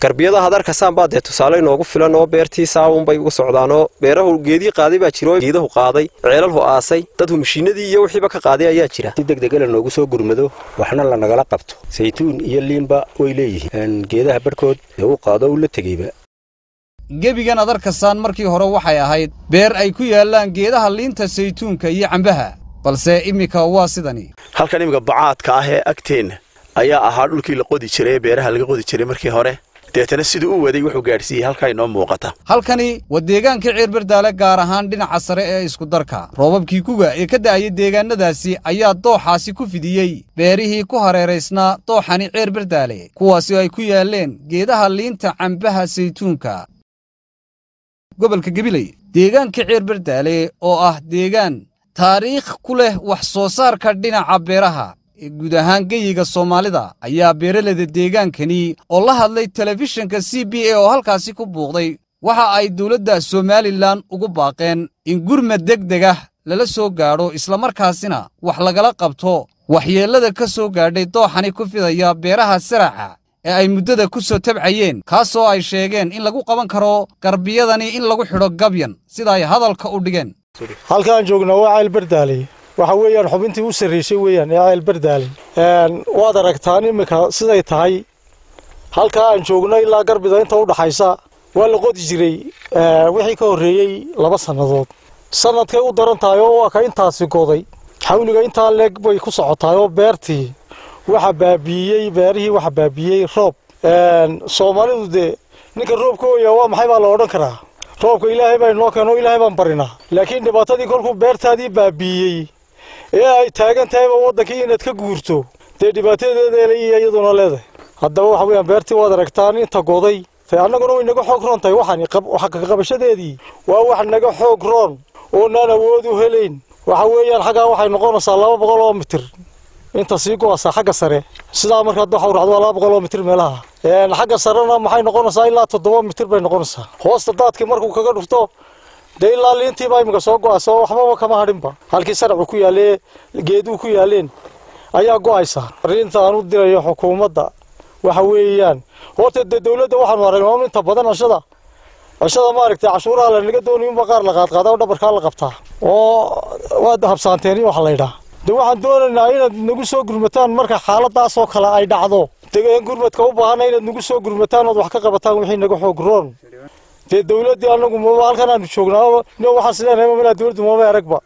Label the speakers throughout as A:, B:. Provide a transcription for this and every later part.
A: garbiyada hadarkasaan baa dee tusaale inoogu filan oo beertii saawunbay uga socdaanoo beerahu geedii qaaday baa jiro geedahu qaaday ceelalhu aasay dadhu mashiinadii iyo wixiiba ka qaaday ayaa jira
B: si degdegala noogu soo gurmado waxna lanagala qabto saytuun iyo liinba way leeyihiin geedaha barhkood ee u qaado u la tegeyba
C: gebigan adarkasaan markii hore waxay ahayd beer ay ku yaallaan geedaha liinta saytuunka iyo cambaha balse iminka waa sidani
D: halkan iminka bacaadka ah ee agteenna ayaa ahaa dhulkii la qodi jiray ee beeraha laga qodi jiray markii hore deetana siduu u waday wuxuu gaadhsiiyey halkaa inoo muuqata
C: halkani waa deegaanka ceerbardaale gaar ahaan dhinaca sare ee iskudarka roobabkii kuga ee ka da'ayay deegaannadaasi ayaa dooxaasi ku fidiyey beerihii ku hareeraysnaa dooxani ceerbardaale kuwaasi ay ku yaalleen geedaha liinta cambaha saytuunka gobolka gabiley deegaanka ceerbardaale oo ah deegaan taariikh ku leh wax soo saarka dhinaca beeraha ee guud ahaan geyiga soomaalida ayaa beeraleyda deegaankani oo la hadlay telefishinka c b a oo halkaasi ku buuqday waxa ay dowladda somalilan ugu baaqeen in gurmad degdeg ah lala soo gaadho islamarkaasina wax lagala qabto waxyeellada ka soo gaadhay dooxani ku fidaya beeraha saraxa ee ay muddada ku soo tabcayeen kaasoo ay sheegeen in lagu qaban karo garbiyadani in lagu xidho gabyan sida ay hadalka u dhigeen
E: halkaan joognaa waa ceelbardaale waxa weeyaan xubintii u sarraysay weeyaan ee ceelbardaale waad aragtaan iminka siday tahay halkaa aan joogno ilaa garbida inta u dhaxaysa waa la qodi jiray wixii ka horreeyey laba sannadood sannadkay u daran tahay oo waa ka intaasi goday xawliga intaa leeg bay ku socotahay oo beertii waxa baabiiyey beerihii waxa baabiiyey roob soomaalidu dee ninka roobka ooyaa waa maxay baa la odhan karaa roobka ilaahay baa inoo keeno ilaahay baan barinaa laakiin dhibaatadii kolkuu beertaadii baabiiyey ee ay taagan tahayba waddankii inaad ka guurto dee dhibaatadeeda iyo iyaduna leedahay haddaba waxa weeyaan beertii waad aragtaan inta goday te annaguna way naga xoog roon tahay waxaan xaqaqabashadeedii waa wax naga xoog roon oonaan awood u helayn waxa weeyaan xaggaa waxay noqonaysaa laba boqol oo mitir inta sii go-asa xagga sare sidaa markaad waxa uracdo waa laba boqol oo mitir meelaha xagga sarena maxay noqonaysaa ilaa toddoba mitir bay noqonaysaa hoosta daadkii markuu kaga dhufto dee ilaa liintiibaa iminka soo go-aysa oo waxbaba kama hadhinba halkii saracu ku yaalee geeduu ku yaaleen ayaa go-aysa arrinta aan u dirayo xukuumadda waxa weeyaan horta dee dowladda waxaanu aragnaa inta badan cishada cishada maaragtay cashuuraha lanaga doonayo unba qaar la qaadqaada oo dhabarkaa la qabtaa oo waad habsaanteen waxa la yidhaha de waxaan doonaynaa inaad nagu soo gurmataan marka xaaladaasoo kale ay dhacdo degeen gurmadka u baahana inaad nagu soo gurmataan ood wax ka qabataan wixii naga xoog roon dee dowladdii anagu maba halkan aanu joognaa no waxaan sileenahay mamalaa dowladdu maba aragba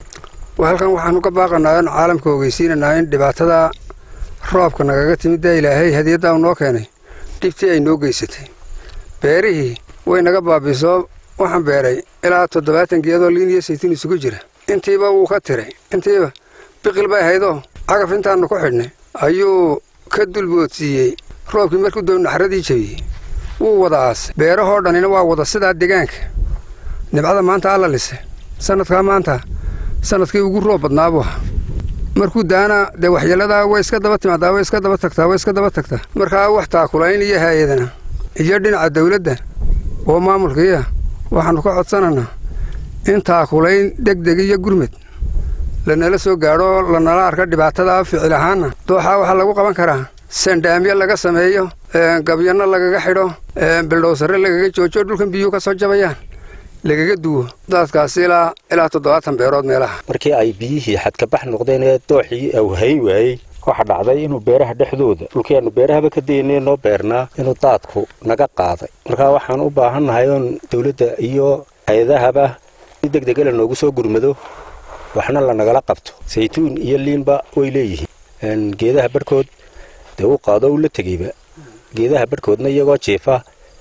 F: halkan waxaanu ka baaqanaa in caalamka ogeysiinanaa in dhibaatada roobka nagaga timid dee ilaahay hadiyaddaa u noo keenay dhibtii ay noo geysatay beerihii way naga baabiisoo waxaan beeray ilaa toddobaatan geedoo liin iyo saytuun isugu jira intiiba wuu ka tiray intiiba biqil bay ahaydoo cagaf intaannu ku xidhnay ayuu ka dulboodsiiyey roobkii markuu dow naxradii jebiyey wuu wada aasay beerahoo dhanina waa wada sidaa degaanka nibcada maanta alla lise sannadkaa maanta sannadkii ugu roob badnaa buu ahaa markuu daana dee waxyeelladaa way iska daba timaadaa way iska daba tagtaa way iska daba tagtaa markaa wax taakulayn iyo haayadana iyo dhinaca dawladda oo maamulkiiya waxaannu ka codsananaa in taakulayn degdeg iyo gurmad lanala soo gaadho lanala arka dhibaatada ficil ahaanna dooxaa waxaa lagu qaban karaa sandhaamyo laga sameeyo gabyanno lagaga xidho bildhowsare lagaga joojo dhulkan biyuu ka soo jabayaan lagaga duwo daadkaasi ilaa ilaa toddobaatan beerood meelaha
B: markii ay biyihii xadkabax noqdeen ee dooxii uu hayn waayey waxa dhacday inuu beeraha dhexdooda dhulkii aanu beerahaba ka daynay noo beernaa inuu daadku naga qaaday markaa waxaan u baahannahay oon dawladda iyo hay-adahaba si degdegala noogu soo gurmado waxna lanagala qabto saytuun iyo liinba way leeyihiin geedaha barhkood dee u qaado u la tegeyba geedaha barhkoodna iyagoo jiifa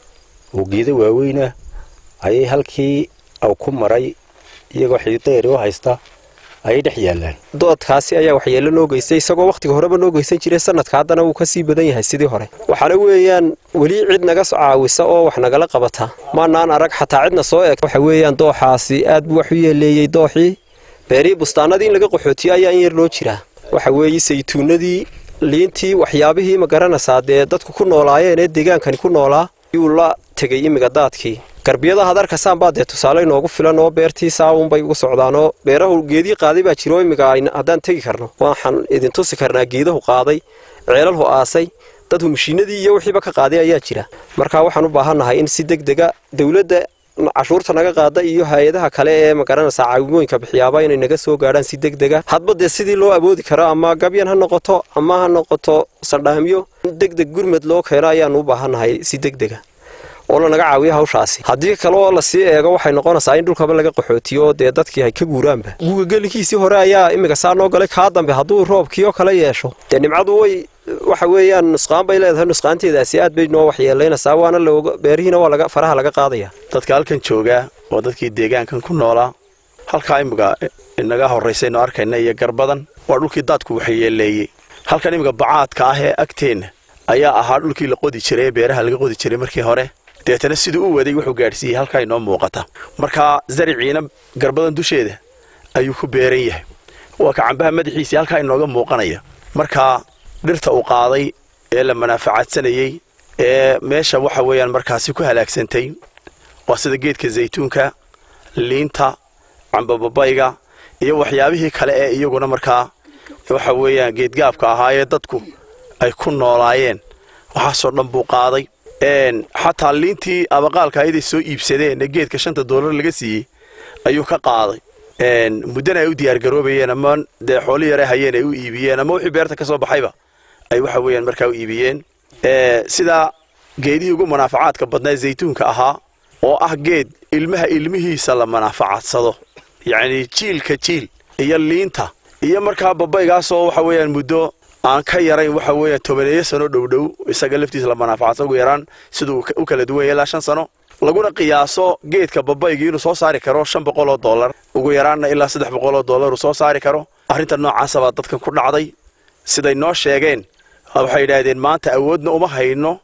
B: oo geeda waaweyna ayay halkii aw ku maray iyagoo xidideeri u haysta ayay dhex yaallaan doodkaasi ayaa waxyeello noo geystay isagoo wakhtiga horeba noo geysan jiray sanadka haddana wuu ka sii badan yahay sidii hore waxaana weeyaan weli cid naga caawisa oo wax nagala qabata maanaan arag xataa cidna soo eeg waxa weeyaan dooxaasi aad buu wax u yeeleeyey dooxii beerihii bustaanadii in laga qaxootiyo ayaa in yar noo jira waxa weeye saytuunadii liintii waxyaabihii ma garanaysaa dee dadku ku noolaayeen ee deegaankani ku noolaa yuu la tegey imiga daadkii garbiyada hadarkasaan baa dee tusaale inoogu filan oo beertii saawunbay uga socdaanoo beerahu geedii qaaday baa jiro imiga haddaan tegi karno waxaan idin tusi karnaa geedahu qaaday ceelalhu aasay
A: dadku mashiinadii iyo wixiiba ka qaaday ayaa jira marka waxaan u baahannahay in si deg dega dowladda cashuurta naga qaada iyo hay-adaha kale ee magaranaysaa caawimooyinka bixiyaaba inay naga soo gaadhaan si deg dega hadba dee sidii loo awoodi karo ama gabyan ha noqoto ama ha noqoto sandhaamyo deg deg gurmed loo keeno ayaanu u baahannahay si deg dega oo lanaga caawiyo hawshaasi haddii kaleo lasii eego waxay noqonaysaa in dhulkaba laga qaxootiyo oo dee dadkii ay ka guuraanba guga gelinkiisii hore ayaa imika saa noo galay kaa dambe hadduu roobkiioo kale yeesho dee nimcadu way waxa weeyaan nusqaan bay leedahay nusqaanteedaasi aad bay noo waxyeelaynaysaa waana looga beerihiina waa laga faraha laga qaadaya
D: dadka halkan joogaa waa dadkii deegaankan ku noolaa halkaa imika inaga horraysaynu arkayna iyo garbadan waa dhulkii daadku waxyeeleeyey halkan imika bacaadka ah ee agteenna ayaa ahaa dhulkii la qodi jiray ee beeraha laga qodi jiray markii hore deetana siduu u waday wuxuu gaadhsiiyey halkaa inoo muuqata markaa zariciina garbadan dusheeda ayuu ku beeran yahay waa ka cambaha madaxiisii halkaa inooga muuqanaya markaa dhirta uu qaaday ee la manaafacaadsanayey ee meesha waxa weeyaan markaasi ku halaagsantay waa sida geedka zaytuunka liinta cambababayga iyo waxyaabihii kale ee iyaguna markaa waxa weeyaan geedgaabka ahaayee dadku ay ku noolaayeen waxaasoo dhan buu qaaday xataa liintii abaqaalka ayaday soo iibsadeen ee geedka shanta doolar laga siiyey ayuu ka qaaday muddana ay u diyaargaroobayeen ama dee xooli yare hayeen ay u iibiyeen ama wixii beerta ka soo baxayba ay waxa weeyaan markaa u iibiyeen sidaa geedihii ugu manaafacaadka badnaa zaytuunka ahaa oo ah geed ilmaha ilmihiisa la manaafacadsado yacni jiilka jiil iyo liinta iyo markaa babaygaasoo waxa weeyaan muddo aan ka yarayn waxa weeyaan tobaneeyo sano dhowdhow isaga laftiisa la manaafacadsado ugu yaraan siduu u kala duwan yahay ilaa shan sano laguna qiyaaso geedka babaygii inuu soo saari karo shan boqol oo dollar ugu yaraanna ilaa saddex boqol oo dollar uu soo saari karo arrinta noocaasa baa dadkan ku dhacday siday noo sheegeen waxay yidhaahdeen maanta awoodna uma hayno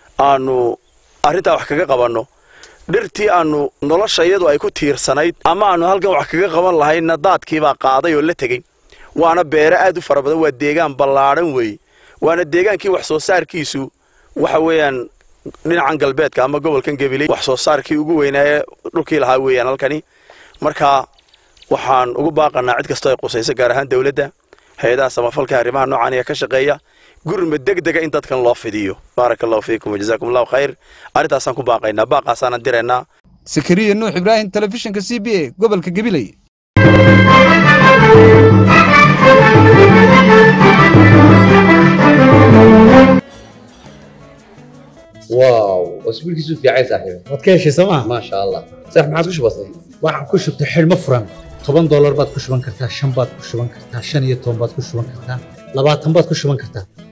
D: aanu arrintaa wax kaga qabanno dhirtii aanu nolosha iyadu ay ku tiirsanayd ama aanu halkan wax kaga qaban lahaynna daadkiibaa qaaday oo la tegey waana beere aad u fara badan waa deegaan ballaadhan weeye waana deegaankii wax soo saarkiisu waxa weeyaan dhinacan galbeedka ama gobolkan gabiley wax soo saarkii ugu weynaaye dhulkii lahaa weeyaan halkani marka waxaan ugu baaqanaa cid kastoo ay qusayso gaar ahaan dowladda hay-adaha samafalka arrimaha noocan ee ka shaqeeya gurma deg dega in dadkan loo fidiyo baaraka allahu fiikum wajazaakum allahu khayr arrintaasaan ku baaqaynaa baaqaasaanan diraynaa
C: sakariya nuux ibraahim telefishinka c b a gobolka gabiley
G: واو اسبوعك في عايز صاحبي
H: waad ka heshay sooma
G: ما شاء الله صح ما عاد وش بصير
H: waxaan ku shubtay xidhmo furan toban doolar baad ku shuban kartaa shan baad ku shuban kartaa shan iyo toban baad ku shuban kartaa labaatan baad ku shuban kartaa